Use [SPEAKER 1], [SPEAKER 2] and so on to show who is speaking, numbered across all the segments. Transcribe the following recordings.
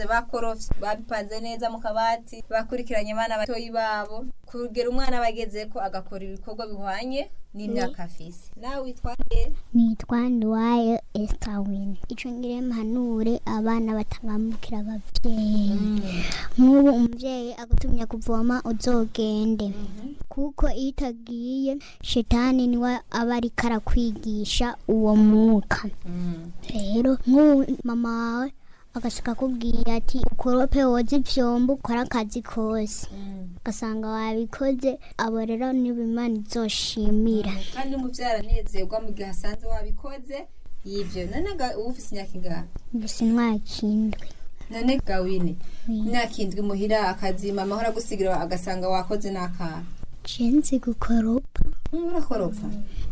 [SPEAKER 1] bakorofye babipanze neza mu kabati bakurikiranye abana batoyi babo kugera umwana bageze ko agakora ibikorwa bihwanye n'imyaka afise nawe witwa nde
[SPEAKER 2] nitwa nduwayo esitawini icyo ngire mpanure abana batangambukira ababyeyi nk'ubu umubyeyi agutumye kuvoma uzogende kuko iyo utagiye shetani niwe aba ariko arakwigisha uwo mwuka rero nk'ubu mama wawe agasaka akubwira ati ukorope woze ivyombo ukore akazi kose ugasanga wabikoze abo rero nibo imana izoshimira
[SPEAKER 1] kandi umuvyeyi aranezerwa mu gihe asanze wabikoze yivyo none ga- uba ufise imyaka ingahe
[SPEAKER 2] mbese mwakindwe
[SPEAKER 1] none gawine imyaka indwi muhira akazi mama ahora agusigira agasanga wakoze n'akaha
[SPEAKER 2] cenzi gukoropa
[SPEAKER 1] urakoropa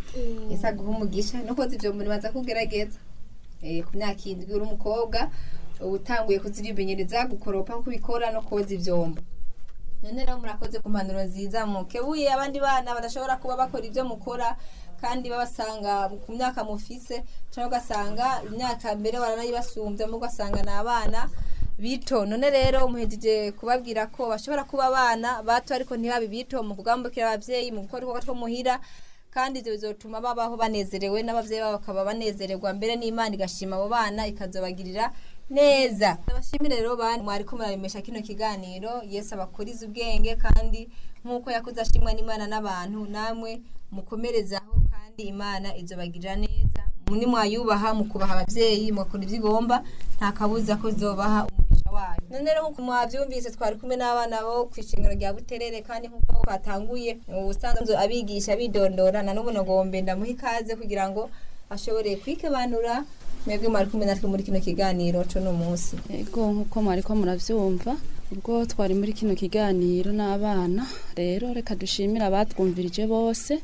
[SPEAKER 1] ese aguha umugisha no koza ivyo muri baza kugerageza Eh, ku myaka indwi uri umukobwa uba utanguye kuzirimenyereza gukoropa nko ubikora no koza ivyombo none rero murakoze ku mpanuro nziza mukebuye abandi bana badashobora kuba bakora ivyo mukora kandi babasanga ku myaka mufise cyangwa ugasanga imyaka mbere baranayibasumbya mu ugasanga ni abana bito none rero muhejeje kubabwira ko bashobora kuba abana bato ariko ntibabe bito mu kugambukira abavyeyi mu gukora ibikorwa two muhira kandi ivyo bizotuma babaho banezerewe n'abavyeyi babo bakaba banezererwa mbere n'imana igashima abo bana ikazobagirira neza abashimire rero bana mwariko muraremesha kino kiganiro yesu abakuriza ubwenge kandi nk'uko yakuze ashimwa n'imana n'abantu namwe mukomerezaho kandi imana izobagirira neza muni mwayubaha mukubaha abavyeyi mugakora ivyo igomba nta kabuza ko izobaha umugisha wayo none rero nk'uko mwavyumvise twari kumwe n'abana bo kw'ishingiro rya buterere kandi nk'uko batanguye ubusanzwe abigisha bidondora na n'ubu nagombe ndamuha ikaze kugira ngo ashobore kwikebanura mwebwe mwari kumwe natwe muri kino kiganiro co no munsi
[SPEAKER 3] ego nk'uko mwariko muravyumva ubwo twari muri kino kiganiro n'abana rero reka dushimire abatwumvirije bose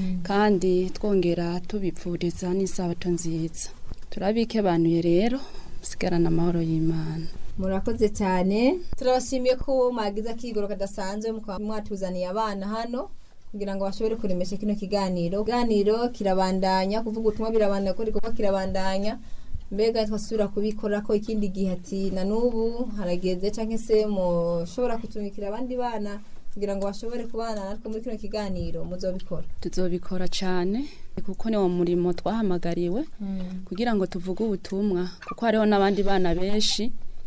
[SPEAKER 3] kandi twongera tubipfuriza n'isabato nziza turabikebanuye rero musigarana amahoro y'imana
[SPEAKER 1] murakoze cyane turabashimiye ko mwagize akigoro kadasanzwe mukaba mwatuzaniye abana hano kugira ngo bashobore kuremesha kino kiganiro ikiganiro kirabandanya kuvuga ubutumwa birabandanya ko igikorwa kirabandanya mbega twasubira kubikora ko ikindi gihe ati na n'ubu harageze cyangwa se mushobora kutumikira abandi bana kugira ngo bashobore kubana natwe muri kino kiganiro muzobikora
[SPEAKER 3] tuzobikora cyane kuko ni wo murimo twahamagariwe kugira ngo tuvuge ubutumwa kuko hariho n'abandi bana benshi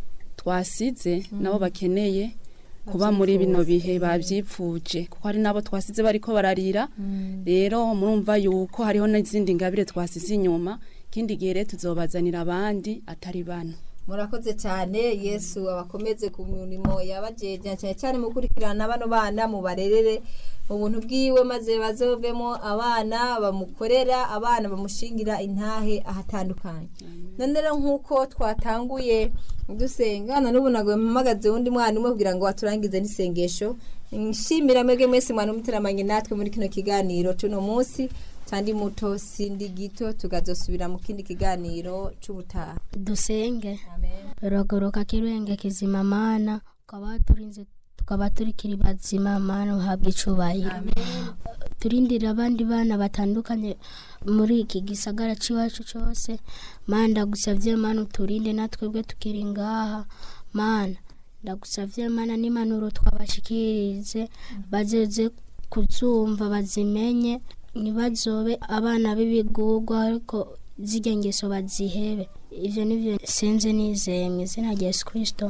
[SPEAKER 3] twasize nabo bakeneye kuba muri bino bihe babyipfuje kuko hari n'abo twasize bariko bararira rero murumva yuko hariho n'izindi ngabire twasize inyuma ikindi gihe rero tuzobazanira abandi atari bano
[SPEAKER 1] murakoze cyane yesu abakomeze ku mirimo yabajeje cyane cyane mu gukurikirana bano bana mu barerere mu buntu bwiwe maze bazovemo abana bamukorera abana bamushingira intahe ahatandukanye none rero nk'uko twatanguye dusenga na n'ubu ntabwo mpamagaze undi mwana umwe kugira ngo aturangize n'isengesho nshimira mwebwe mwese mwana umuteramanye natwe muri kino kiganiro cy'uno munsi kandi muto sindi gito tukazosubira mu kindi kiganiro cy'ubutaha
[SPEAKER 4] dusenge
[SPEAKER 1] amen
[SPEAKER 4] rogoroka kirenge kizima mana ukaba turinze tukaba turikiri bazima mana uhabwa icubahiro turindira abandi bana batandukanye muri iki gisagara c'iwacu cose mana ndagusavye mana uturinde natwebwe tukiri ngaha mana ndagusavye mana n'impanuro twabashikirize bazeze kuzumva bazimenye ntibazobe abana b'ibigurwa ariko zirya ngeso bazihebe ivyo nivyo sinzi nizeye mu izina rya yesu kristo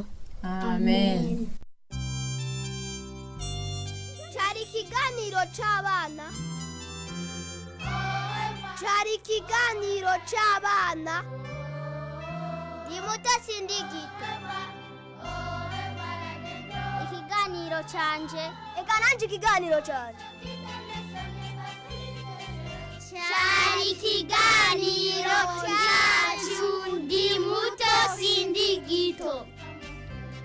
[SPEAKER 1] amen
[SPEAKER 5] cyari ikiganiro cy'abana cyari ikiganiro cy'abana ndi muto sindi gito ikiganiro cyanje reka nanjye ikiganiro cyanje cyari ikiganiro